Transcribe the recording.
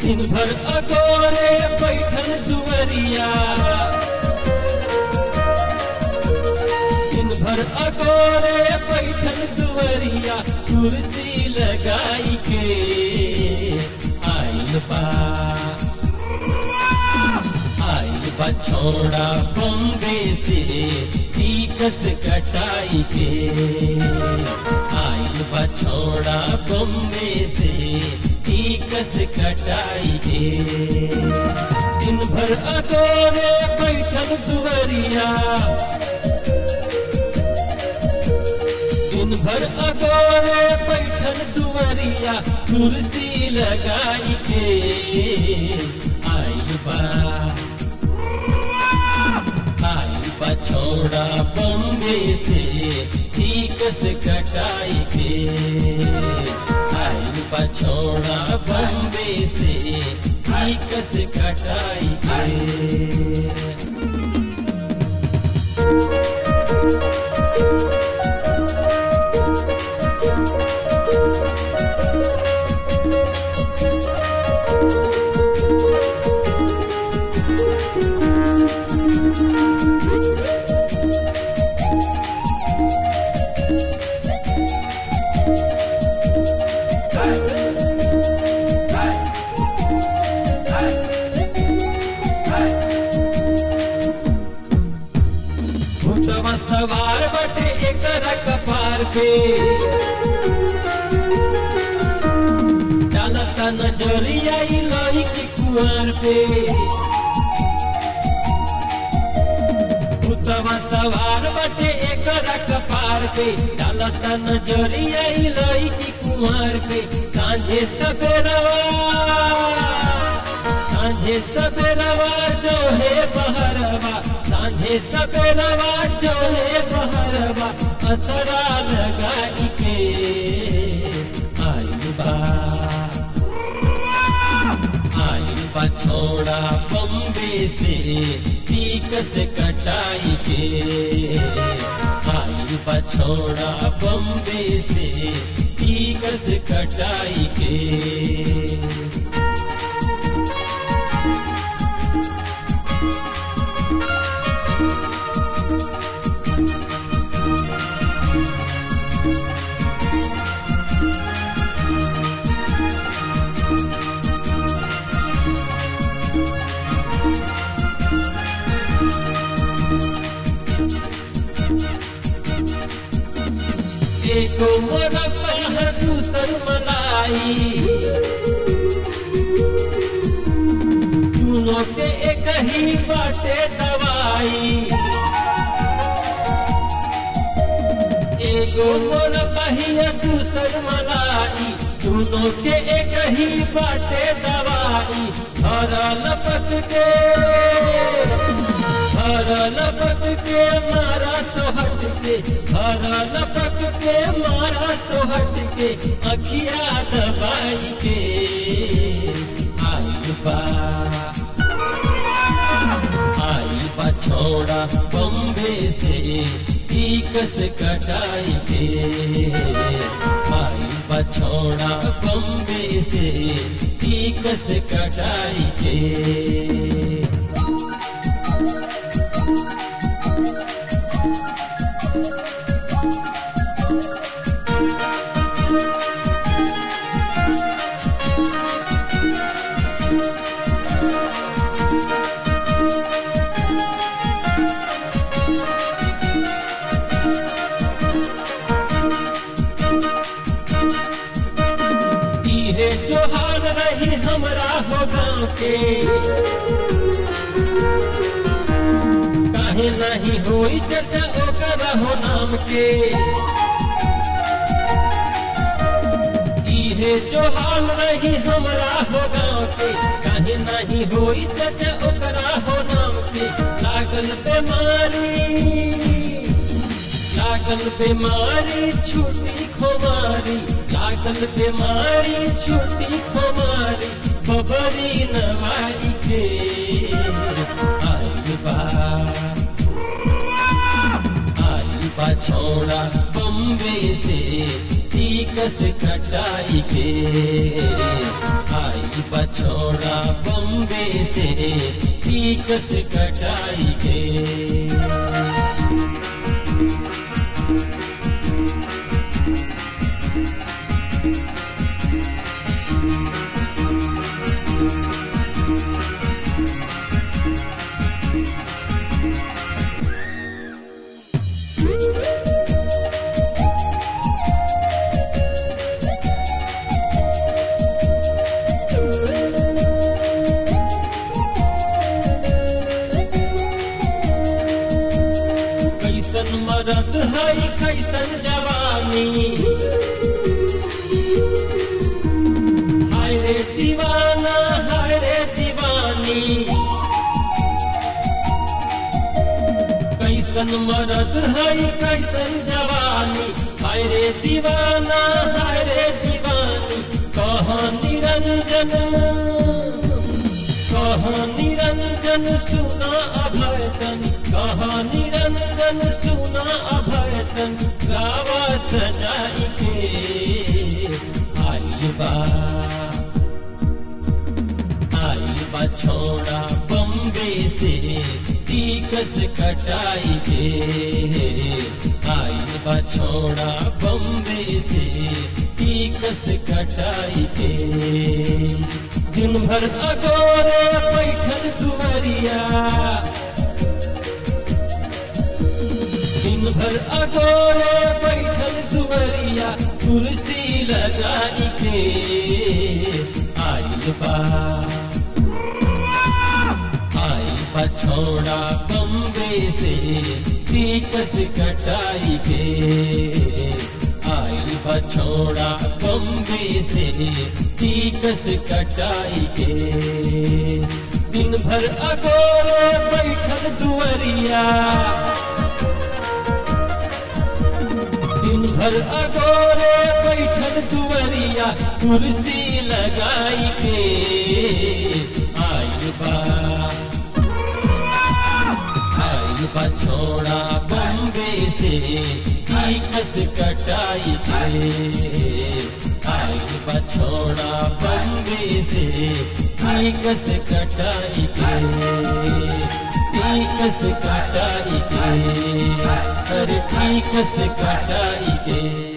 दिन भर अगोरे बैठल दुवरिया दिन भर अगोरे बैठल दुवरिया कुर्सी लगाई के आइल बा आइल बा छोड़ा बम्बे से टीकस कटाई के आइल बा छोड़ा बम्बे से टीकस कटाई के दिन भर अगोरे बैठल दुवरिया दिन भर अगोरे बैठल दुवरिया कुर्सी लगाई के आइल बा आइल बा छोड़ा बम्बे से ठीकस कटाई के आइल बा छोड़ा बम्बे से ठीकस कटाई के भूतवा सवार बटे एकरा कपार पे डालता नजरिया ई लोही की कुआर पे भूतवा सवार बटे एकरा कपार पे डालता नजरिया ई लोही की कुआर पे सांझे सवेरवा सांझे सवेरवा जो है बहरवा सांझे सवेरवा जो है बहरवा असरा लगाई के आइल बा आइल बा छोड़ा बम्बे से टीकस कटाई के आइल बा छोड़ा बम्बे से टीकस कटाई के एको मोरा पह दूसर मलाई दोनों के एक ही बाटे दवाई एगो मोर पहिया दूसर मलाई दोनों के एक ही बाटे दवाई हर लपक के हर लपक के मारा सोहट के हर लपक के मारा सोहट के अखिया दबाई के आइल बा आइल बा छोड़ा बम्बे से टीकस कटाई के आइल बा छोड़ा बम्बे से टीकस कटाई के इहे जोहार रही हमरा हो गाँव के काहे नहीं होई चर्चा ओकर हो नाम के इहे जोहार रही हमरा हो गाँव के काहे नहीं होई चर्चा ओकरा हो नाम के लागल बीमारी लागल बीमारी छुट्टी खुमारी लागल बीमारी छुट्टी खुमारी बबरी नवाई के आइल बा आइल बा छोड़ा बम्बे से टीकस कटाई के आई बछोड़ा बम्बे से टीकस कटाई के कैसन मरद है कैसन जवानी हाय रे दीवाना हाय रे दीवानी कैसन मरद है कैसन जवानी हाय रे दीवाना हाय रे दीवानी कहाँ निरंजन कहाँ निरंजन सुना अभयतन कहाँ निरंजन सुना अभयतन गावा सजाई के आई बा आई बा छोड़ा बम्बे से टीकस कटाई के आई बा छोड़ा बम्बे से टीकस कटाई के दिन भर अगोरे बैठल दुवरिया दिन भर अगोरे बैठल दुवरिया कुर्सी लगाई के आइल बा आई बछोड़ा बम्बे से टीकस कटाई के आई बछोड़ा बम्बे से टीकस कटाई के दिन भर अगोरे बैठल दुवरिया दिन भर अगोरे बैठल दुवरिया कुर्सी लगाई के आइल बा आइल बा छोड़ा बम्बे से टीकस कटाई के आइल बा छोड़ा बम्बे से टीकस कटाई के टीकस कटाई के अरे टीकस कटाई के